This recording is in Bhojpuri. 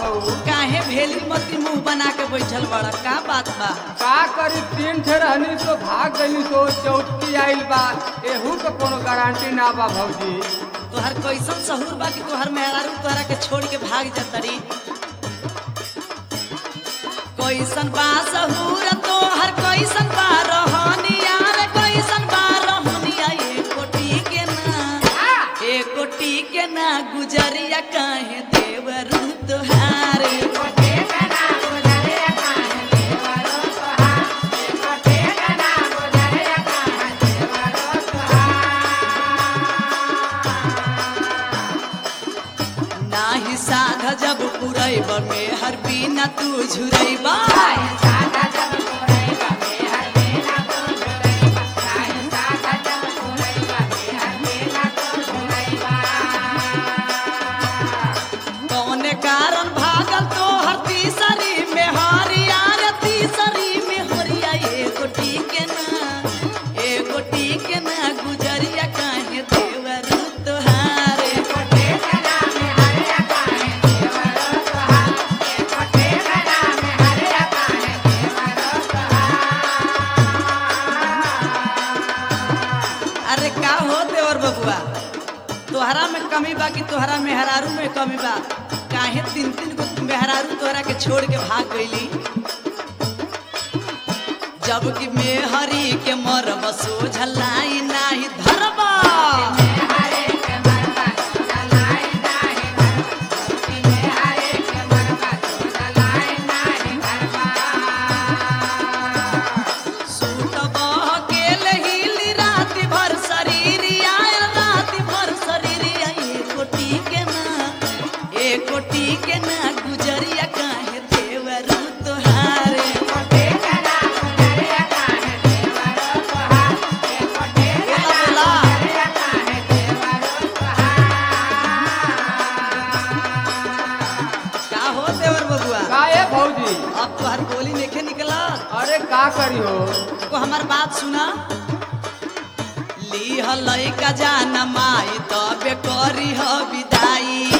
हो काहे भेली मती मुंह बना के बैठल बड़ा का बात बा का करी तीन ठे रहनी तो भाग गई तो चौथी आइल बा एहू के कोनो गारंटी ना बा भौजी तोहर कैसन सहूर बा कि तोहर मेहरारू तोहरा के छोड़ के भाग जतरी कैसन बा सहूर तोहर कैसन बा रहनिया रे कैसन बा रहनिया ए कोटी के ना ए कोटी के ना गुजरिया काहे देवरू तोहार नाही साध जब पुरैब में हर बिना तू झुरैबा कौने कारण भागल तो हर तीसरी में हरिया रे तीसरी में हरिया एगो टीके ना एगो टीके ना गुजरिया काहे देवरू तोहारे अरे का हो देवर बबुआ तोहरा में कमी बा कि तोहरा मेहरारू में कमी बा काहे तीन तीन गो मेहरारू तोहरा के छोड़ के भाग गईली जबकि मेहरी के मरब सोझलाई नाही धरबा सूट बह के लहिली राति भर शरीरिया राति भर शरीरिया एको टीके ना एको टीके ना गुजरिया काहे देवरू तोहारे बोला बोला का हो देवर बबुआ का ए भौजी अब तोहर बोली नेखे निकला अरे का करी हो को हमार बात सुना लीह लइका जान माई तबे करी ह विदाई